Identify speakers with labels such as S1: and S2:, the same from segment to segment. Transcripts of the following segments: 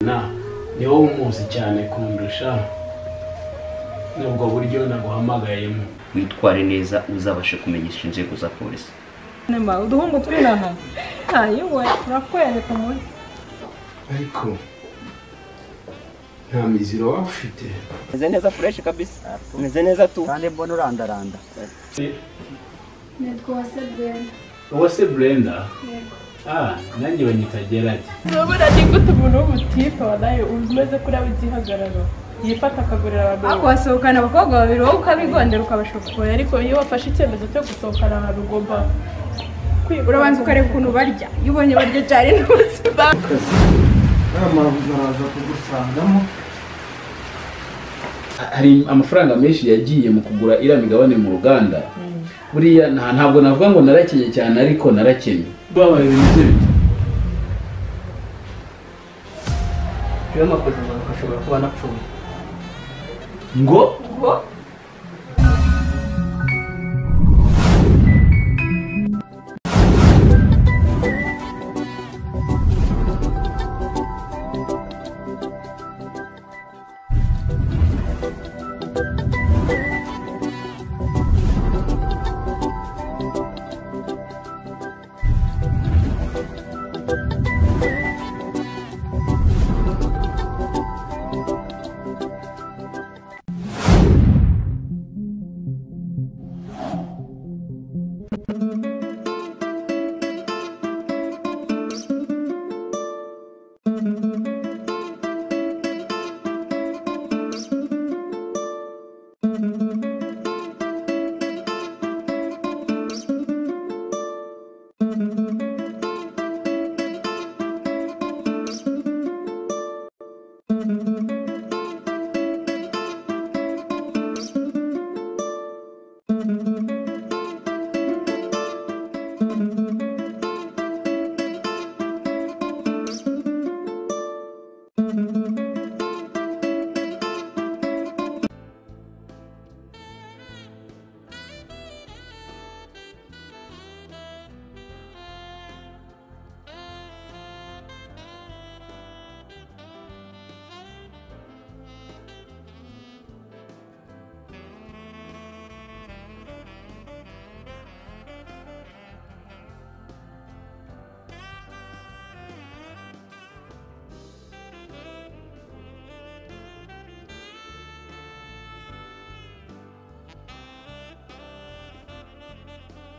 S1: imana ni wowe umuzi cyane kundusha ni ubwo buryo naguhamagayemo
S2: witware neza uzabashe kumenyesha inzego za polisi
S3: nyuma uduhungu turi hano ayiwe turakwereka muri
S1: ariko nta miziro waba ufite
S4: meze neza fureshi kabisa meze neza tu
S5: kandi mbona urandaranda
S6: ni rwose bwenda
S1: wowe se burenda
S6: yego
S1: ah nanjye banyita geradi
S3: urabona ni gute umuntu w'umutipe wanayo umeze kuri abe igihagararo yifata akagurira abantu ariko wasohokana abakobwa babiri wowe ukabigondera ukabashokora ariko iyo wafashe icyemezo cyo gusohokana ahantu ugomba urabanza ukareba ukuntu barya iyo ubonye barya cyane ntuzima
S7: namara kuzaraza kugusangamo
S8: hari amafaranga menshi yagiye mu kugura iriya migabane mu ruganda buriya nta- ntabwo navuga ngo narakenye cyane ariko narakennye
S1: babaye ibintu bye
S4: iyo makoze impanuka ashobora kuba anapfuye
S1: ngo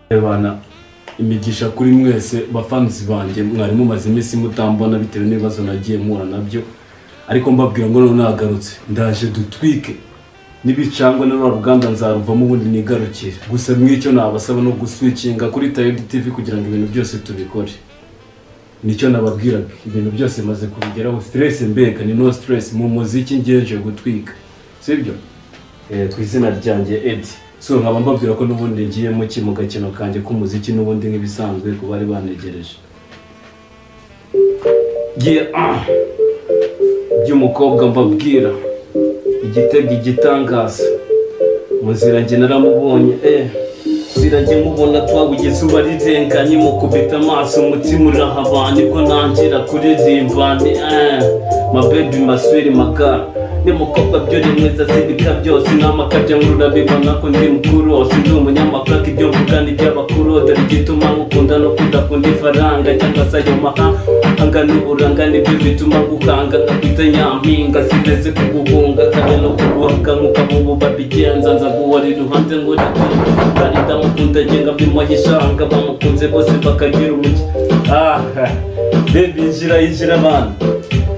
S1: rebana imigisha kuri mwese bafanzi banjye mwari mumaze iminsi mutambona bitewe n'ibibazo nagiye mpura nabyo ariko mbabwira ngo none nagarutse ndaje dutwike n'ibicangwa na rwa ruganda nzaruvamo ubundi nigarukire gusa mw'icyo nabasaba no guswikinga kuri tayodi tivi kugira ngo ibintu byose tubikore nicyo nababwiraga ibintu byose maze kubigeraho siteresi mbega ni no siteresi mu muziki ngeje gutwika sibyo ku izina ryanjye edi so nkaba mbabwira ko n'ubundi ngiyemo ki mu gakino kanjye k'umuziki n'ubundi nk'ibisanzwe ku bari banegereje Ye- ah! by'umukobwa mbabwira igitega igitangaza mu nzira njye naramubonye eh nzira njye mubona twabugize uba rirenganye mukubita amaso umutima urahabana ko ntangira kuririmba ni eh mabebi maswiri magara nimukobwa byo rimweza sibika byose n'amakabya ngururabibona ko ndi mukuru wose ndi umunyamakaka ibyo mvuga ni iby'abakuru dore igituma nkukunda no kudakunda ifaranga cyangwa se ayo mahanga n'uburanga nibyo bituma gukanga nkakwita nyampinga sindetse kuguhunga kandi no kuguhaka nk'uko ubu babigenza nza guhora iruhande ngo kandi ndamukunda ngenga mbimuhishanga bamukunze bose bakagira umucyo ah bebi injira injira abana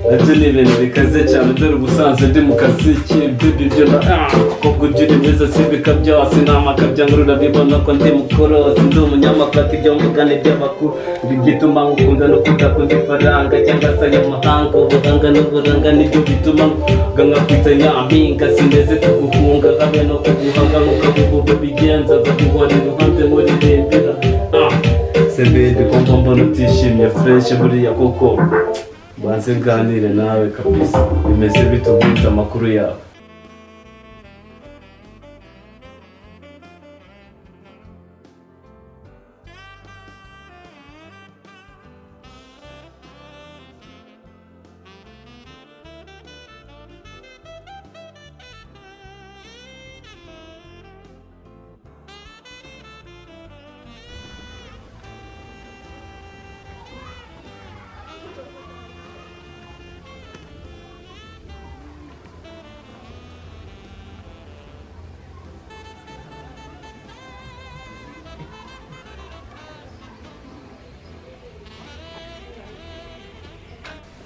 S1: nabyo ni ibintu bikaze cyane dore ubusanzwe ndi mu kazi k'ibyo byo na kuko ibyo uri mwiza si byose nta makabya ngo urabibona ko ndi mukorose ndi umunyamafata ibyo mvugane by'abakuru bituma ngukunda no kudakunda ifaranga cyangwa se ayo mahanga ubuhanga n'uburanga nibyo bituma ngo nkakwita nyampinga sindeze kuguhunga habe no kuguhanga nk'uko abububu bigenza baguhora iruhande muririmbira Ah, se bebe ko mbona utishimye fureshi buriya koko banze nganire nawe kabisa bimeze bitubwira amakuru yawe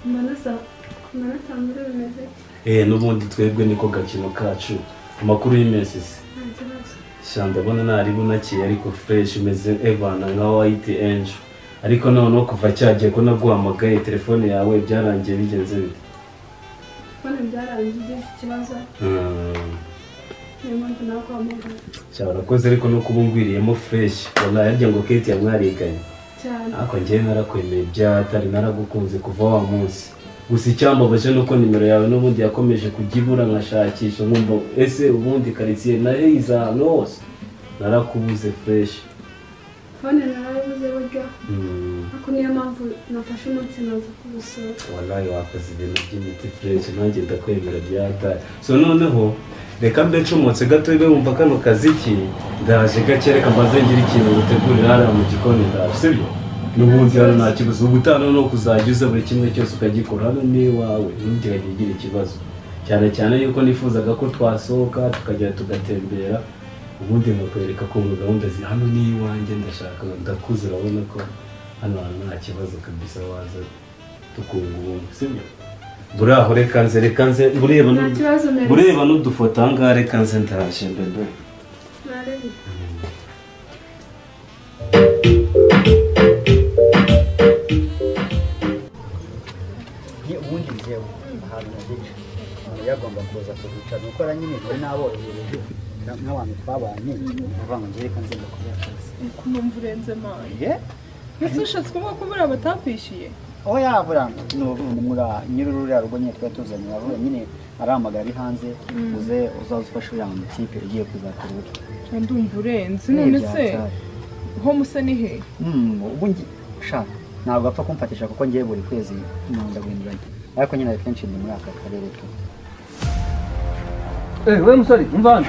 S3: amanota amanota muri bimeze gutya
S1: eee n'ubundi twebwe niko gakino kacu amakuru y'iminsi se
S3: nta kibazo
S1: shanda mbona ntari bunakiye ariko fresh imeze evana nka white angel ariko noneho kuva cyagiye ko naguhamagaye telefone yawe byarangiye bigenze bite
S3: mbona byarangiye ugize ikibazo
S1: Mm,
S3: niyo mpamvu nawe guhamagara
S1: cyaba urakoze ariko no kuba ungwiriyemo fresh wala yarya ngo kate yamwariganye
S3: cyane
S1: ariko ngewe narakwemeye byatari naragukunze kuva wa munsi gusa icyambabaje ni uko nimero yawe n'ubundi yakomeje kujya ibura nkashakisha nkumva ese ubundi karitsiye nayo iza ahantu hose narakubuze fresh
S3: fone nawe yabuze buryo
S1: Mm.
S3: ariko niyo mpamvu nafashe umunsi naza kugusura
S1: wallahi wakoze ibintu by'imiti fureshi nanjye ndakwemera byatari so noneho reka mbe ncomotse gato ibe wumva kano kaziki ndaje gake reka mbaze ngire ikintu gutegurira hariya mu gikoni ndaje sibyo n'ubundi hano nta kibazo ubu utaha noneho kuzajya uza buri kimwe cyose ukagikora hano ni iwawe ntugerageze ugira ikibazo cyane cyane yuko nifuzaga ko twasohoka tukagera tugatembera ubundi nkakwereka ko mu gahunda zi hano ni iwanjye ndashaka ndakuze urabona ko hano hantu nta kibazo kabisa waza tukunga ubumwe sibyo buraho reka nze reka nze bureba
S3: nta kibazo mbere
S1: bureba n'udufoto ahangaha reka nze ndaje bebe
S3: ntarebe
S5: ni ubundi njyewe ahantu nagica yagomba kuza kuhicara gukora nyine njyewe naborohereje na- n'abantu twabanye kuvuga ngo njyewe reka nzenda kuba akazi
S9: ukumva urenze mani
S5: ye
S9: ese ushatse kuvuga ko buriya batakwishyuye
S5: aho yabura ni umura nyir'ururiya rugo nyine twari tuzanye aravuga nyine arahamagara ari hanze uze uzaze ufashe uriya mutipe ugiye kuzakora ubukwe
S9: ndumva urenze none se ho musa ni he
S5: Mm, ubu ngi- sha ntabwo apfa kumfatisha kuko ngiye buri kwezi nkunda guhinduranya ariko nyine hari kenshi ndi muri aka karere tu
S10: Eh, we musore umva hano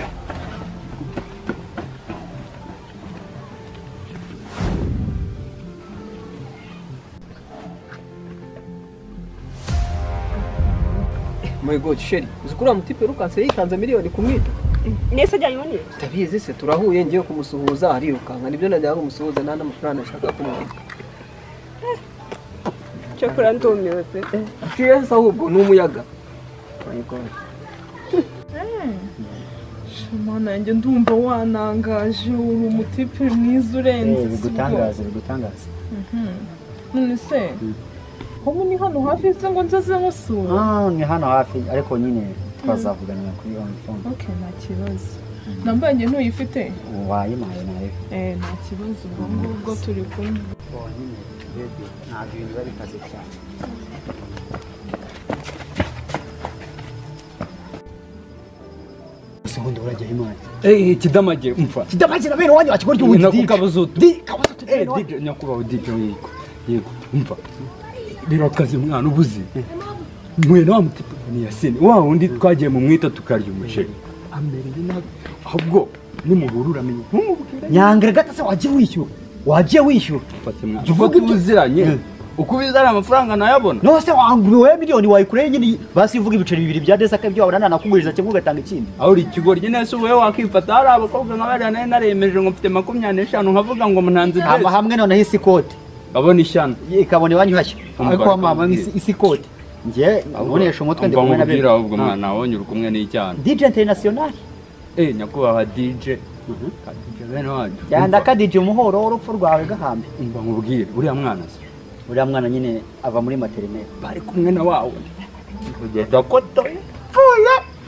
S10: My God, Sheri, uzi ko uriya mutipe yirukanse yikanze miliyoni kumwita
S11: nese ajyanye undi
S10: ndabizi se turahuye ngiye kumusuhuza arirukanka nibyo najyaga kumusuhuza nta n'amafaranga nashaka kumwita
S11: cyakora ndumiwe pe
S10: Yes, ahubwo ni umuyaga My God.
S9: shamana yanjye ndumva wanangaje uri umutipe mwiza urenze si bwo.
S5: bigutangaze bigutangaze
S9: none se ubu ni hano hafi se ngo nzaze nkusura
S5: Ah, ni hano hafi ariko nyine twazavuganira kuri wa mitungo
S9: okay nta kibazo nambaye njye ntuyifite
S5: wayimaye nayo
S9: eh nta kibazo ubwo ngubwo turi kumwe
S5: ntabwo ibintu biba bikaze cyane gusa ngo ndaburagiye imana
S8: Eh, kidamage umva
S5: kidamagira bene wanyu wakigorya ubundi DJ.
S8: nakukabuza utu
S5: Di- kabuza uti
S8: Eh,
S5: bene wanyu.
S8: DJ, nyakubahwa dj yego yego umva rero akazi mwana ubuze mwene wa mutipe ni yasine wa wundi twagiye mu mwita tukarya umuceri amereye nabi ahubwo nimuhura uramenye ntumubwire
S5: nyangara gata se wagiye wishyura wagiye wishyura
S8: mfate mwana
S5: Tuvuge
S8: tuvuge
S5: ibyo-
S8: ubuziranye uko ubizi ari amafaranga nayabona
S5: none se wanguriwe miliyoni wayikureho nyine basi uvuga ibiceri bibiri bya desaka ibyo wabona nanakuguriza kimwe ugatanga ikindi
S8: aho uri ikigoryi nese wowe wakifata hari abakobwa nka bariya nari naremeje ngo mfite makumyabiri n'eshanu nkavuga ngo munanze
S5: hama
S8: byose
S5: hamwe noneho isi ikote
S8: abona ishyano
S5: ikabona ibanyuhashye
S8: Umva,
S5: ariko mama
S8: reka
S5: isi isi ikote njye ubonesha umutwe ndi kumwe na
S8: nkubwira
S5: bene
S8: ahubwo mwana wonye uri kumwe n'icyaha
S5: DJ International
S8: Eh, nyakubahwa DJ. Ka DJ bene wacu.
S5: yandaka DJ umuhoro w'urupfu rwawe gahambe
S8: Umva nkubwire, uriya mwana se.
S5: uriya mwana nyine ava muri materinete
S8: Bari kumwe na wawe. Kugeza koto.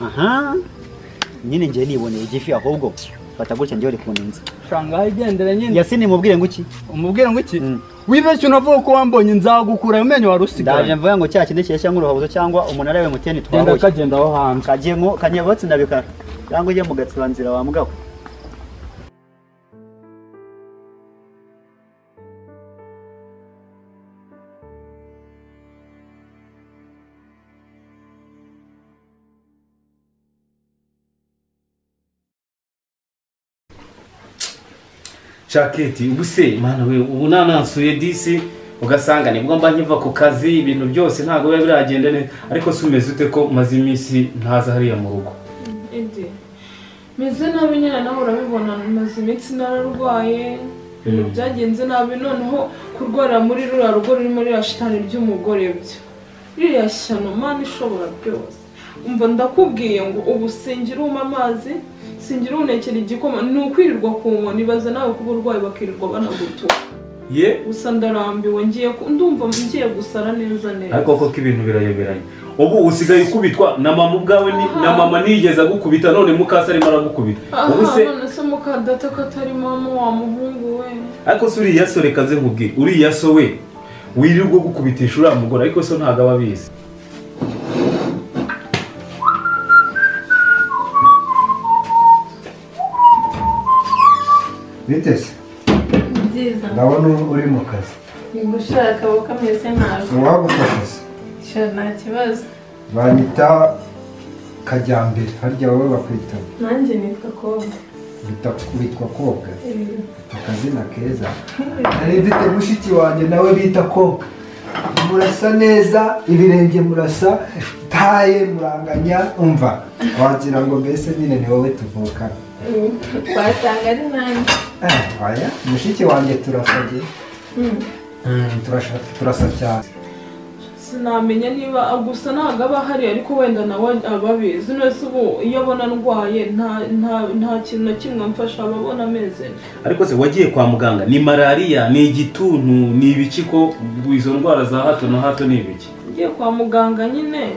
S5: aha nyine njye niboneye igifi ahubwo fata gutya njyewe kuntinza
S8: Shangaha igendera nyine.
S5: yasini mubwire ngo iki
S8: Umubwire ngo iki?
S5: Mm.
S8: Wibeshye unavuga ko wambonye nzagukura amenyo wari
S5: ndaje
S8: usigaye.
S5: mvuga ngo cya kindi cyeshya nk'uruhabuzo cyangwa umunara wa MTN
S8: Genda
S5: twahuye
S8: kagenda aho hanze.
S5: kagemo kanyabatsi ndabikara cyangwa ujye mu gatsibanzira wa mugabo
S1: caketi ubu se mwana we ubu nanansuye disi ugasanga nibwo mba nkiva ku kazi ibintu byose ntabwo biba biragenda neza ariko si umeze ute ko umaze iminsi ntaza hariya mu rugo
S9: indi meze nabi nyine nawe urabibona maze iminsi nararwaye ibintu byagenze nabi noneho kurwara muri ruriya rugo ruri muri rashitani ry'umugore byo iriya shyano mana ishobora byose umva ndakubwiye ngo ubu singira uma amazi singira unekera igikoma ni ukwirirwa ku nkoni ibaze nawe kuba urwaye bakirirwa banagutura
S1: ye
S9: gusa ndarambiwe ngiye ku- ndumva ngiye gusara neza neza
S1: ariko koko ibintu birayoberanye ubu usigaye ukubitwa na mama ubwawe ni, na mama niyigeze agukubita none mukasi arimo aragukubita ubu
S9: aha
S1: se
S9: none se mukadata ko atari mama wa muhungu we
S1: ariko se uriya so reka nze nkubwire uriya so we wirirwa gukubitisha uriya mugore ariko so ntabwo aba abizi
S12: biteze
S3: byiza
S12: ndabona uri mu kazi
S3: gushaka kuko ameze nabi
S12: uwagufasha se
S3: nta kibazo
S12: banyita kajyambere harya wowe bakwita
S3: nanjye nitwa koga
S12: bita- witwa koga akazina keza nari mfite mushiki wanjye nawe bita koga murasa neza ibirenge murasa taye muranganya umva wagira ngo mbese nyine ni wowe tuvukana
S3: wasanga ari nanjye
S12: Eh, oya mushiki wanjye turasabye turasa cyane
S9: sinamenya niba gusa ntabwo aba ahari ariko wenda nawe aba abizi none se ubu iyo abona ndwaye nta- nta- nta kintu na kimwe amfasha aba abona ameze neza
S1: ariko se wagiye kwa muganga ni malariya ni igituntu ni ibiki ko izo ndwara za hato na hato ni ibiki
S9: ngiye kwa muganga nyine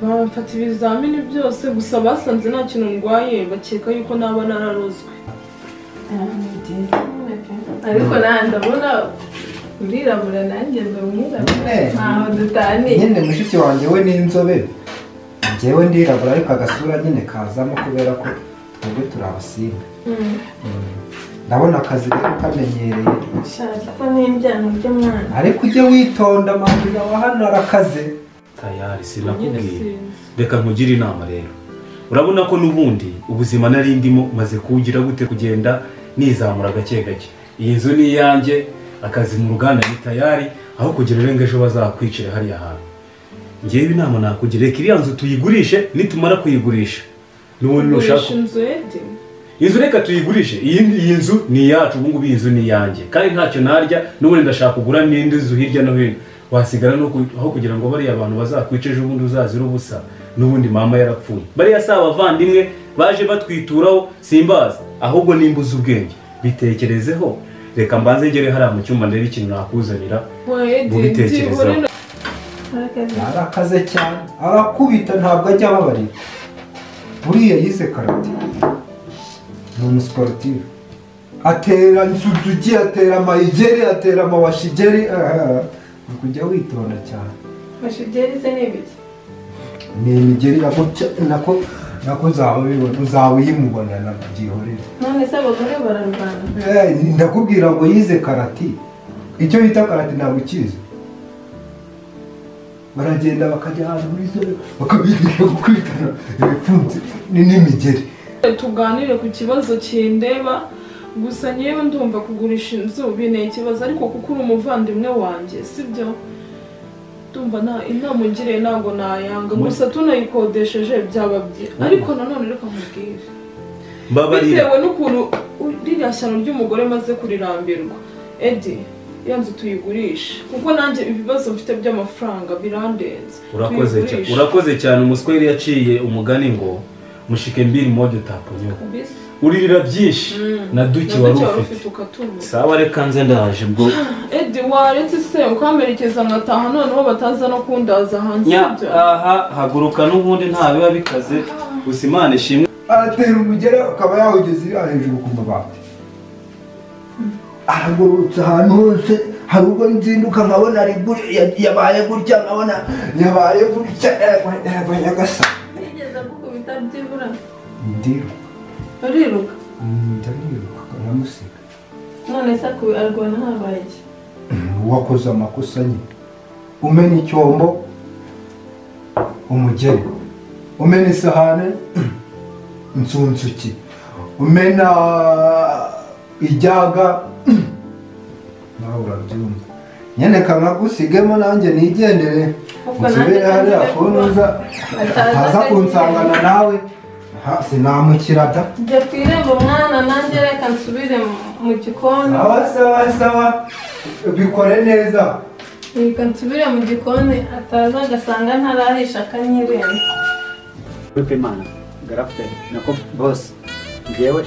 S9: bamfata ibizamini byose gusa basanze nta kintu ndwaye bakeka yuko naba nararozwe
S3: ariko nanjye ndabona urirabura nanjye ndi umwirabura
S12: Eh.
S3: ntaho dutaniye
S12: nyine mushiki wanjye we ni inzobe njyewe ndirabura ariko agasura nyine kazamo kubera ko twebwe turi abasinga
S3: Mm.
S12: ndabona akazi rero kamenyereye
S3: shaka ko n'injyana ry'umwana
S12: ariko ujye witonda mabwira wahanura akaze
S1: tayari sinakubwiye reka nkugire inama rero urabona ko n'ubundi ubuzima nari ndimo maze kuwugira gute kugenda nizamura gake gake iyi nzu ni iyanjye akazi mu ruganda ni tayari aho kugira ngo ejo bazakwicira hariya hantu ngewe inama nakugira reka iriya nzu tuyigurishe nitumara kuyigurisha n'ubundi nushaka
S9: gurisha inzu yedi
S1: inzu reka tuyigurishe iyi iyi nzu ni iyacu ubu ngubu iyi nzu ni iyanjye kandi ntacyo narya n'ubundi ndashaka kugura n'indi nzu hirya no hino wasigara no ku- aho kugira ngo bariya abantu bazakwice ejo ubundi uzazira ubusa n'ubundi mama yarapfuye bariya si abavandimwe baje batwituraho simbazi ahubwo nimba uzi ubwenge bitekerezeho reka mbanze ngere hariya mu cyumba ndebe ikintu nakuzanira
S9: Edi,
S1: mubitekerezeho
S9: byibura ino-
S12: arakaze cyane arakubita ntabwo ajya ababarira buriya yize karate ni umusiporutifu atera nsuzuki atera amayigeri atera amawashigeri ah, ni kujya witonda cyane
S3: mashigeri se ni ibiki
S12: ni imigeri nakuca- nako nako uzaba ubibona- uzaba uyimubona ntabwo byihorera
S3: none se abagore bararwana
S12: Eh, ndakubwira ngo yize karati icyo bita karati ntabwo ukizi baragenda bakajya ahantu muri zone bakabigisha gukubitana ibipfunsi ni- n'imigeri
S9: tuganire ku kibazo kindeba gusa nyewe ndumva kugurisha inzu binteye ikibazo ariko kuko uri umuvandimwe wanjye sibyo ndumva nta inama ungiriye ntabwo nayanga
S1: Muri-
S9: gusa tunayikodesheje byaba byiza ariko nanone reka nkubwire
S1: mbabarira
S9: bitewe n'ukuntu ririya shyano ry'umugore maze kurirambirwa edi iyo nzu tuyigurishe kuko nanjye ibibazo mfite by'amafaranga birandenze
S1: urakoze cyane
S9: Tuyigurishe.
S1: urakoze cyane umusweri yaciye umugani ngo mushike mbiri moja utaponyeho
S9: Kabisa.
S1: uririra byinshi
S9: Mm.
S1: na duki wari ufite
S9: ukatumva
S1: sawa reka nze ndaje bwo
S9: edi waretse se ukamerekeza ngataha noneho bataza no kundaza hanze
S1: nya
S9: sibyo?
S1: aha haguruka n'ubundi nta biba bikaze gusa imana ishimwe
S12: aratera umugera akaba yawugeze iriya hejuru ku mabati aragororotse ahantu hose hari ubwo nzinduka nkabona ari guri- ya- yabaye gutya nkabona yabaye gutya yaragwanya agasa
S3: nigeze gukubita byibura
S12: ndiruka
S3: uriruka
S12: Mm, ndariruka kanamusiga
S3: none se akubi arwana habaye iki
S12: wakoze amakosa nyine umena icyombo umugeni umena isahane insunzuki umena ijyaga nawe urabyumva nyine kanagusigemo nanjye nigendere
S3: Ubwo nanjye
S12: nsubire hariya
S3: ntangiye
S12: kunuza
S3: Ataza
S12: ataza kunsangana nawe ha- sinamukira da
S3: njya ku irembo mwana nanjye reka nsubire mu- mu gikoni
S12: sawa sawa sawa bikore neza
S13: reka nsubire mu gikoni ataza agasanga ntarahisha akanyirenza
S5: Groupe Imana garafite nako bose ngewe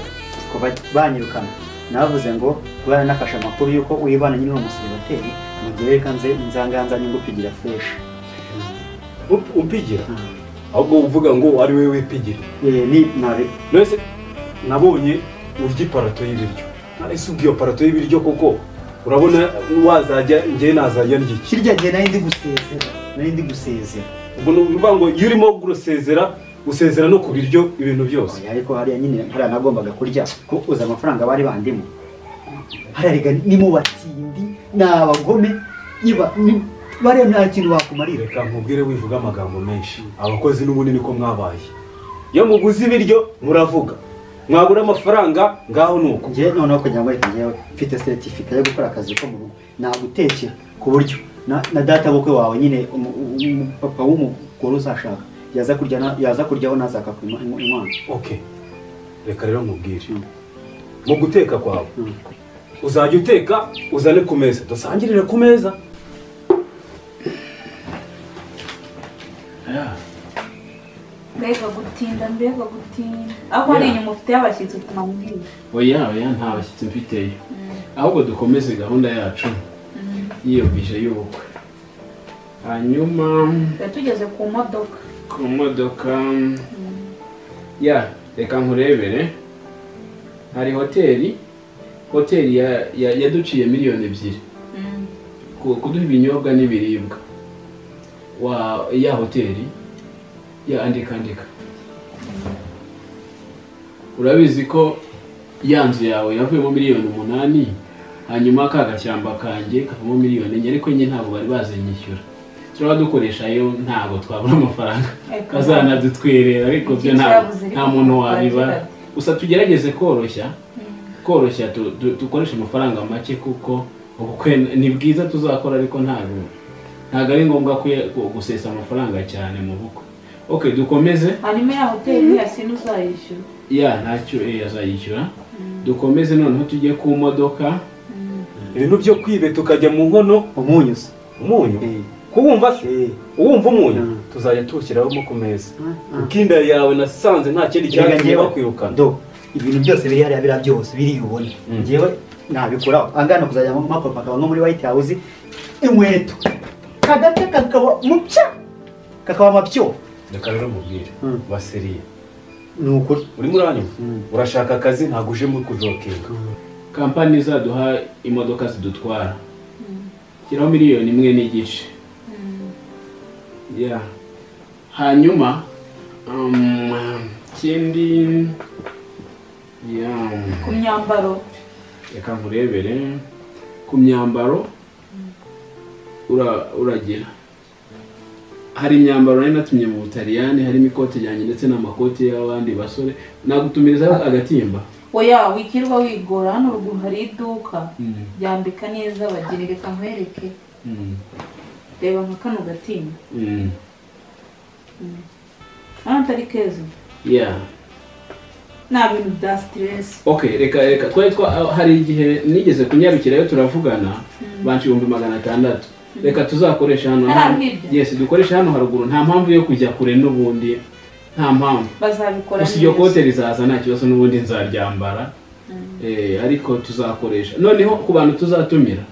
S5: kuva banyirukana navuze ngo rwara nafashe amakuru y'uko uyibana nyine umuseribateri mugereka nze nzanganza nyungu pigira fresh
S1: umpigira ahubwo uvuga ngo ari wowe wipigira
S5: ni nabi
S1: nese nabonye urya iparato y'ibiryo nahise ubwiye parato y'ibiryo kuko urabona wazajya njye nazajya ndya iki
S5: hirya gihe nari ndi gusezera nari ndi gusezera
S1: ubwo ni ukuvuga ngo iyo urimo gusezera usezera no ku biryo ibintu byose
S5: ariko hariya nyine hariya nagombaga kurya ko uzi amafaranga bari bandimo hariya rega ni mu batindi ni abagome iba ni- bariya nta kintu bakumarira
S1: reka nkubwire wivuga amagambo menshi abakozi n'ubundi niko mwabaye iyo muguze ibiryo muravuga mwabura amafaranga ngaho ni uko
S5: njye noneho kugira ngo reka njyewe mfite seritifika yo gukora akazi ko mu rugo nagutekera ku buryo na na data bukwe wawe nyine umu- umu- papa w'umugore uzashaka yaza kurya na- yaza kuryaho nazaka ku mwana
S1: okay reka rero nkubwire mu guteka kwawe uzajya uteka uzane ku meza dusangirire ku meza
S13: mbega gutinda mbega gutinda aho ari inyuma ufite y'abashyitsi utuma mbwira
S8: oya oya nta bashyitsi mfiteyo ahubwo dukomeze gahunda yacu yiyumvisha y'ubukwe hanyuma
S13: tuba tugeze ku modoka
S8: ku modoka ya reka nkurebere hari hoteli hoteli ya- ya- yaduciye miliyoni ebyiri ku- kuduha ibinyobwa n'ibiribwa wa ya hoteli ya andika andika urabizi ko ya nzu yawe yavuyemo miliyoni umunani hanyuma ka gashyamba kanjye kavamo miliyoni enye ariko njye ntabwo bari bazinyishyura turaba dukoresha yo ntabwo twabura amafaranga
S13: Ariko-
S8: bazanadutwerera ariko byo nta- nta muntu wabibara gusa tugerageze koroshya koroshya tu- tu- dukoreshe amafaranga make kuko ubukwe ni bwiza tuzakora ariko ntabwo ntabwo ari ngombwa kuya- gu- gusesa amafaranga cyane mu bukwe ok dukomeze
S13: hanyuma ya hoteli ya sinu uzayishyura
S8: ya ntacyo eh, azayishyura dukomeze noneho tujye ku modoka
S1: ibintu byo kwibe tukajya mu nkono
S5: umunyu se
S1: umunyu kuwumva se uwumva umunyu tuzajya tuwushyiramo ku meza ukinda yawe nasanze nta kindi
S5: Reka
S1: cyatumye
S5: njyewe-
S1: bakwirukana
S5: do ibintu byose biri hariya biriya byose biri ubone njyewe nabikuraho angana kuzajya mu makopa akaba nko muri white house inkweto kagate kakaba mupya kakaba amapyo
S1: reka rero mubwire baseriye
S5: ni ukuri
S1: urimo uranyuma urashaka akazi ntabwo uje muri kujokinga
S8: kampani izaduha imodoka zidutwara shyiraho miliyoni imwe n'igice ya hanyuma um, ikindi ya
S13: ku myambaro
S8: reka nkurebere ku myambaro ura- uragira hari imyambaro nari natumye mu butaliyani harimo ikoti ryanjye ndetse n'amakoti y'abandi basore nagutumirizaho agatimba
S13: oya wikirirwa wigora hano ruguru hari iduka
S8: Mm.
S13: ryambika neza bagira reka nkwereke
S8: Mm.
S13: reba nka kano gatimba
S8: Mm.
S13: Mm. hano atari keza
S8: yeah
S13: nta bintu bya siteresi
S8: ok reka reka twari twa hari igihe nigeze kunyarukirayo turavugana banshi ibihumbi magana atandatu reka tuzakoresha hano
S13: Hariya
S8: hano
S13: hirya?
S8: yes dukoreshe hano haruguru nta mpamvu yo kujya kure n'ubundi nta mpamvu
S13: bazabikora
S8: gusa iryo kote rizaza nta kibazo n'ubundi nzaryambara Eh, ariko tuzakoresha noneho ku bantu tuzatumira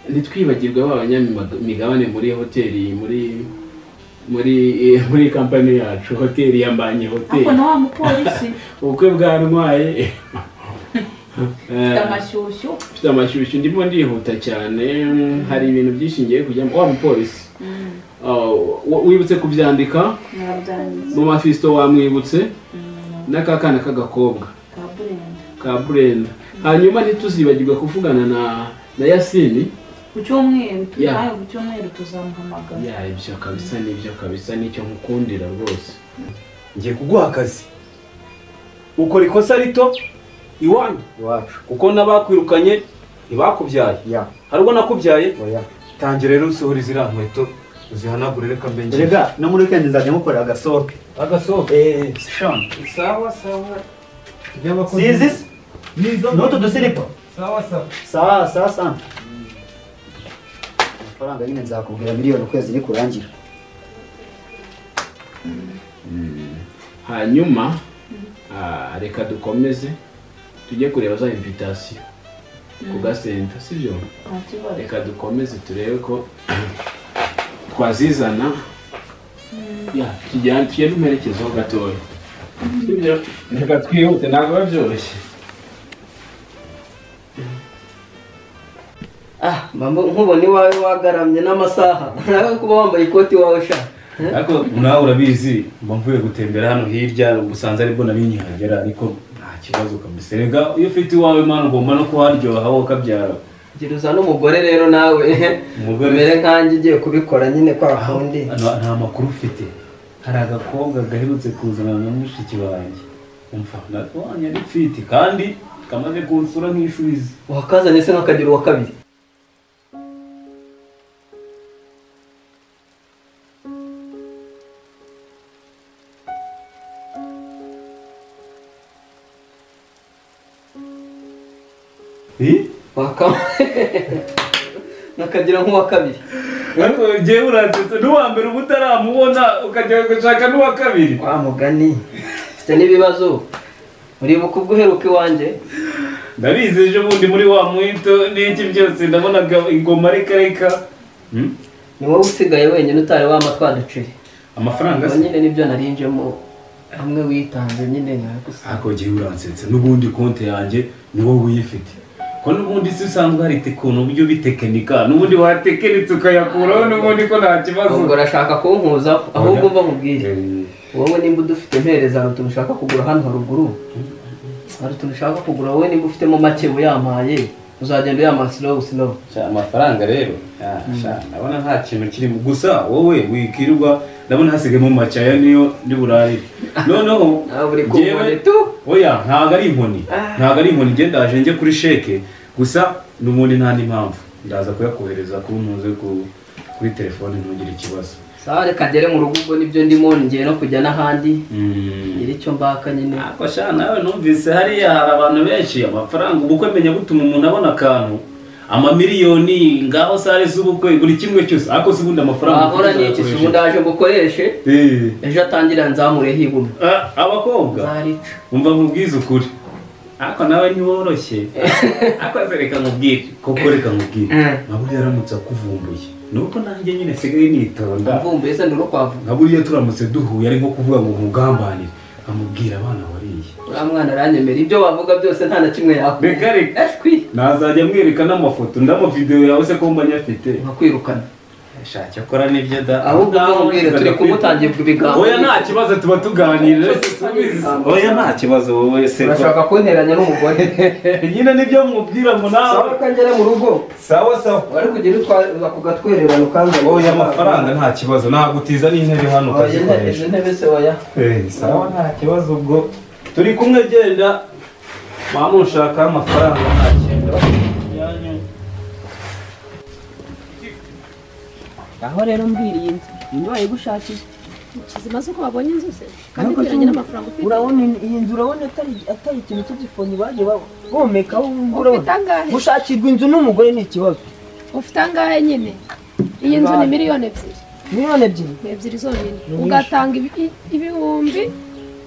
S8: ntitwibagirwe ba banyamigabane muri hoteli muri muri eh, muri kampani yacu hoteli ya mbanye hoteli
S13: ariko na wa mupolisi
S8: ubukwe bwa ntwaye
S13: afite
S8: Eh,
S13: amashyushyu
S8: mfite amashyushyu ndimo ndihuta cyane hari ibintu byinshi ngiye kujyamo wa mupolisi
S13: Mm.
S8: ah, w- wibutse kubyandika
S13: mwabyanditse
S8: mu mafisto wamwibutse n'akakana k'agakobwa
S13: ka burenda
S8: ka burenda hanyuma ntituzibagirwe kuvugana na na yasini
S13: ku cyumweru tu-
S8: Yeah.
S13: nawe ku cyumweru tuzamuhamagara
S8: ya ibyo kabisa n'ibyo kabisa nicyo nkukundira rwose
S1: ngiye kuguha akazi ukora ikosa rito iwanyu
S5: iwacu
S1: kuko n'abakwirukanye ntibakubyaye hari ubwo nakubyaye tangira rero usohora ziriya nkweto uzihanagure reka mbe njye
S5: rega no muri weekend nzajya mukorera agasope
S1: agasope
S5: eh shon
S1: sawa sawa
S5: sizi se n'utu dusiripa
S1: sawa sawa
S5: sawa sawa sawa amafaranga nyine nzakubwira miliyoni ukwezi nikurangira
S8: hanyuma ah, reka dukomeze tujye kureba za invitasiyo ku gasenta sibyo reka dukomeze turebe ko twazizana ya tujyane tujye n'umerekezo gatoya sibyo reka twihute ntabwo biba byoroshye
S10: ah mama nkubona iwawe wagaramye n'amasaha nawe kuba wambaye ikoti wawe sha
S1: ariko nawe urabizi mba mvuye gutembera hano hirya gusanze aribwo nari nkihagera ariko nta kibazo kabisa rega iyo ufite iwawe mana ugomba no kuharyoha wowe ukabyara
S10: ngira uza n'umugore rero nawe
S1: Umugore.
S10: umere nkanjye ugiye kubikora nyine kwa kundi
S1: nta nta makuru ufite hari agakobwa gaherutse kuzana na mushiki wanjye umva natwanya ari fiti kandi kamaze kunsura nk'ishubizi
S10: wakazanye se nk'akagira uwa kabiri wakama nakagira nk'uwa kabiri
S1: ariko ngewe uransetsa n'uwa mbere uba utaramubona ukajya gushaka n'uwa kabiri
S10: wa mugani mfite n'ibibazo uribuka ubwo uheruka iwanjye
S1: ndabizi ejo bundi muri wa mwito n'iki byose ndabonaga ingoma reka reka
S10: ni wowe usigaye wenyine utari wama twaducire
S1: amafaranga
S10: Ngo
S1: se
S10: nyine nibyo narinjemo hamwe witanze nyine nawe gusa
S1: ariko ngewe uransetsa n'ubundi konti yanjye ni wowe uyifite ko n'ubundi si usanzwe hari ukuntu uburyo bitekinika n'ubundi watekeretse ukayakuraho n'ubundi ko nta kibazo
S10: ngo urashaka kunkuza ahubwo umva nkubwire wowe nimba udufite mpereza hari utuntu ushaka kugura hano haruguru hari utuntu ushaka kugura wowe nimba ufitemo make uyamaye uzagenda uyamara silowu silowu
S1: amafaranga rero ndabona nta kintu kirimo gusa wowe wikirirwa ndabona hasigayemo macaya niyo ndi burarire noneho
S10: buri ku
S1: njyewe-
S10: nkoni tu.
S1: oya ntabwo ari inkoni ntabwo ari inkoni njye ndaje njye kuri sheke gusa n'ubundi nta n'impamvu ndaza kuyakohereza kuri ntuze ku- kuri telefone ntugire ikibazo
S10: sawa reka ngere mu rugo ubwo nibyo ndimo ngiye no kujya n'ahandi
S1: Mm.
S10: ngira icyo mbaka nyine
S1: ariko sha nawe numvise hariya hari abantu benshi amafaranga ubukwe menya butuma umuntu abona akantu amamiliyoni ngaho sare z'ubukwe buri kimwe cyose ariko se ubundi amafaranga
S10: wahora n'iki si ubundi aje ngukoreshe ejo atangira nzamure hibumwe
S1: abakobwa umva nkubwize ukuri ariko nawe ntiworoshye ariko se reka nkubwire koko reka nkubwire nkaburiya aramutse akuvumbuye ni uko nanjye nyine nsigaye nitonda
S10: mvumbuye se ntirukwavuga
S1: nkaburiya turamutse duhuye ari nko kuvuga ngo nkugambanire amubwira abana wariye
S10: uriya mwana aranyemera ibyo wavuga byose nta na kimwe yakora
S1: reka reka nazajya mwereka n'amafoto n'amavidewo yawe se ko mba nyafite
S10: nkakwirukana
S1: shaka akora nibyo da
S10: ahubwo uko nkubwire turi kumutangira ibiganiro
S1: oya nta kibazo tuba tuganira subizi oya nta kibazo wowe se
S10: urashaka kunteranya n'umugore
S1: nyine nibyo mubwira ngo nawe
S10: sawa reka ngere mu rugo
S1: sawa sawa
S10: wari kugira utwa ako gatwererano kandi
S1: oya amafaranga nta kibazo ntabwo utiza n'intebe hano
S10: oya
S1: ukazikoresha
S10: izo ntebe se oya
S1: Eh, sawa nta kibazo ubwo turi kumwe genda mama ushaka amafaranga nta kintu
S14: aho rero mbwiriye inzu ninde wayigushakira
S15: kizima z'uko babonye inzu se kandi
S14: Ntabwo
S15: kwiranye n'amafaranga
S14: tumva.
S15: ufite
S14: urabona iyi- iyi nzu urabona atari atari ikintu cy'igifonyi bagiye ba- bomekaho
S15: Ufite angahe?
S14: gushakirwa inzu n'umugore ni ikibazo
S15: ufite angahe nyine iyi nzu ni
S14: Bangahe?
S15: miliyoni ebyiri
S14: miliyoni ebyiri
S15: ni ebyiri zonyine
S14: Ni nyinshi.
S15: ugatanga ibi- ibihumbi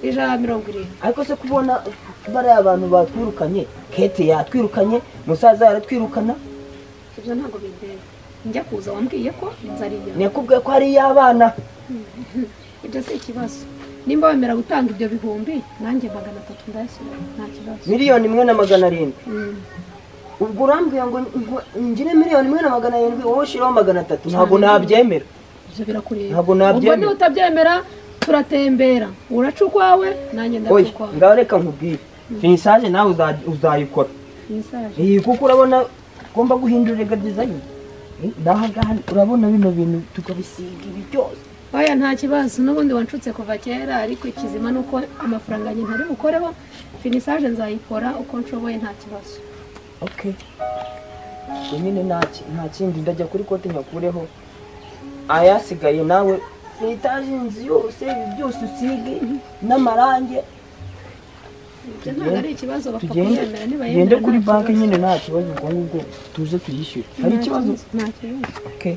S15: ijana na mirongo irindwi
S14: ariko se kubona bariya abantu batwirukanye kete yatwirukanye musaza yaratwirukana
S15: ibyo ntabwo bindeba njya kuza wambwiye ko inzu ari iyawe
S14: nakubwiye ko ari iy'abana
S15: ibyo si ikibazo nimba wemera gutanga ibyo bihumbi nanjye magana atatu ndayashyira nta kibazo
S14: miliyoni imwe na magana arindwi
S15: Mm.
S14: ubwo urambwira ngo ngo- ngire miliyoni imwe na magana arindwi wowe ushyiraho magana atatu ntabwo nabyemera
S15: ibyo birakureba
S14: Ntabwo
S15: ubwo
S14: nabyemera.
S15: niba utabyemera turatembera uraca ukwawe nanjye
S14: oya
S15: ndaca ukwawe
S14: ngaho reka nkubwire finisage nawe uza- uzayikora
S15: Message.
S14: iyi kuko urabona ugomba guhindurira gadizayini ngaha ngaha urabona bino bintu tukabisiga ibi byose
S15: oya nta kibazo n'ubundi wanshutse kuva kera ariko ikizima ni uko amafaranga yanjye ntari bukoreho finisaje nzayikora uko nshoboye nta kibazo
S14: okay ubwo nyine nta ki- nta kindi ndajya kuri kote nyakureho ayasigaye nawe finitage inzu yose ibi byose usige n'amarange
S15: ibyo ntabwo ari ikibazo
S14: tugende
S15: bakakuyemerera
S14: tugende
S15: nibayemera
S14: kuri banki nyine nta kibazo ubwo ngubwo tuze tuyishyure hari ikibazo
S15: nta kibazo
S14: Okay.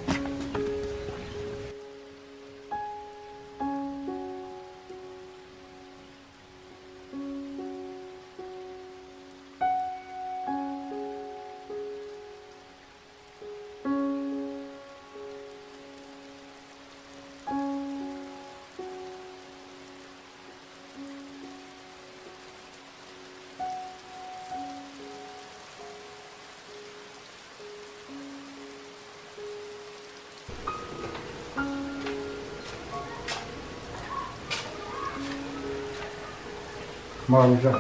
S12: manja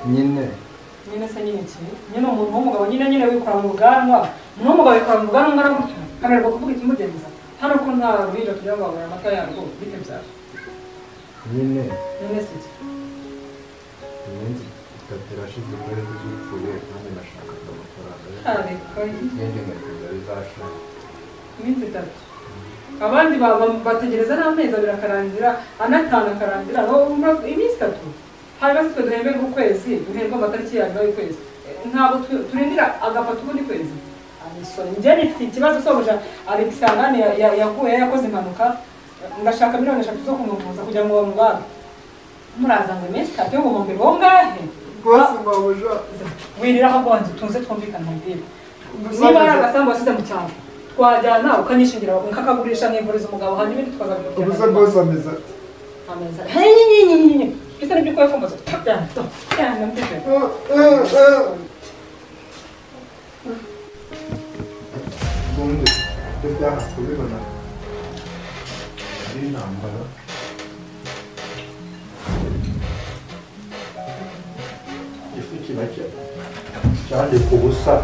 S12: nyine
S16: nyine se nyine iki nyine umuntu w'umugabo nyine nyine wikora mu bwanwa umuntu w'umugabo wikora mu bwanwa ngara gutya ananirwa kuvuga ikimugenza hano ko nta ruhinja tujya kubagura amata yarwo bite byari
S12: nyine
S16: nyine se iki
S17: iminsi itatu irashize muri zipfuye nanjye nashakaga amafaranga
S16: Kare, kare.
S17: n'indi nkweto zari zashaje
S16: iminsi itatu abandi baba- bategereza n'amezi abiri akarangira anatanu akarangira aho umva- iminsi itatu hanyuma se twe duhemberwa ukwezi duhemberwa amatariki ya nyuma y'ukwezi Eh, ntabwo tu- turindira agafata ubundi kwezi abisora njye nifite ikibazo sobuja alexandane yakuye yakoze impanuka ngashaka miliyoni eshatu zo kumuvuza kugira ngo bamubare muraza ngo iminsi itatu yo guhombera uwo ngahe
S12: rwose mabuja
S16: wiriraho abanza utunze twumvikana umupira niba ari agasambu wasize mu cyaro twajyana ukanyishingira nkakagurisha nkivuriza umugabo hanyuma ibindi
S12: ubusa
S16: tukazabimukira
S12: rwose ameze ati
S16: ameza henyinyinyinyi bisa n'ibyo ukora kumbaza
S12: ubundi ibyo byaha kubibona ari intambara ifu kibake cyane ku busa